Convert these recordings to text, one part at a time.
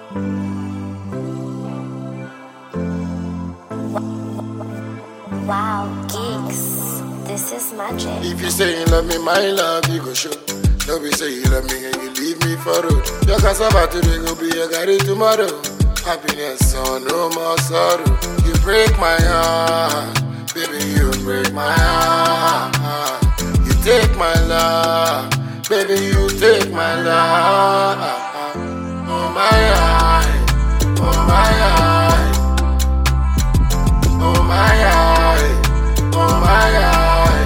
Wow, geeks. This is magic. If you say you love me, my love you go show. Don't be say you love me and you leave me for road. Your cassava today go be your garri tomorrow. Happiness, so no more sorrow. You break my heart, baby, you break my heart. You take my love, baby, you take my love. Oh my eye, oh my eye. Oh my eye, oh my eye,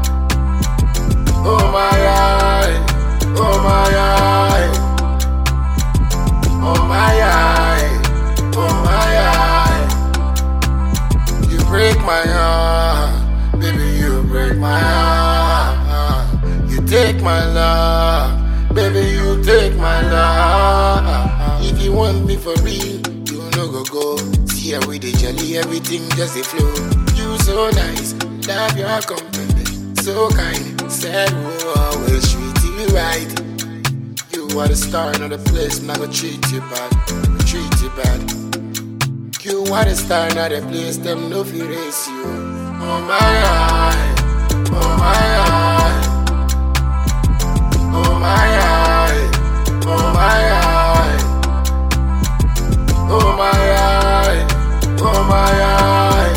oh my eye, oh my eye, oh my eye, oh my eye. You break my heart, baby, you break my heart. You take my love, baby, you take my love. If you want me for real, you no go go. See how we dey jolly, everything just dey flow. You so nice, love your company, so kind. Said we'll always treat you right. You are the star in the place, not gonna treat you bad, not treat you bad. You are the star in the place, them no fear race you. Oh my eye, oh my eye, oh my eye, oh my eye. Oh my eye, oh my eye,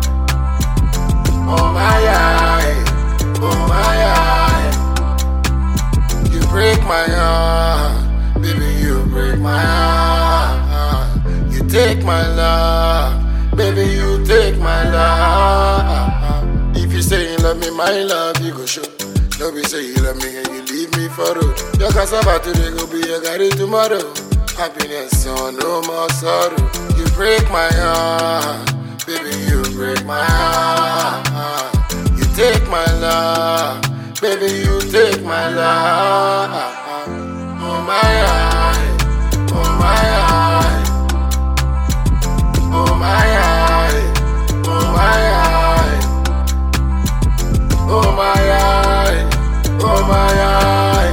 oh my eye, oh my eye. You break my heart, baby, you break my heart. You take my love, baby, you take my love. If you say you love me, my love, you go show. No be say you love me and you leave me for road. Your cassava today go be your garri tomorrow. Happiness, so no more sorrow. You break my heart, baby, you break my heart. You take my love, baby, you take my love. Oh my eye, oh my eye, oh my eye, oh my eye, oh my eye, oh my eye,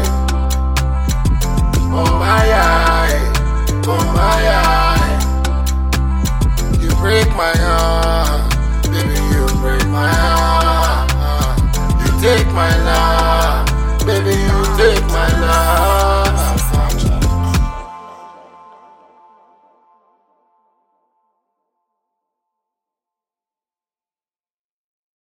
oh my eye. Oh my eye, you break my heart, baby, you break my heart. You take my love, baby, you take my love.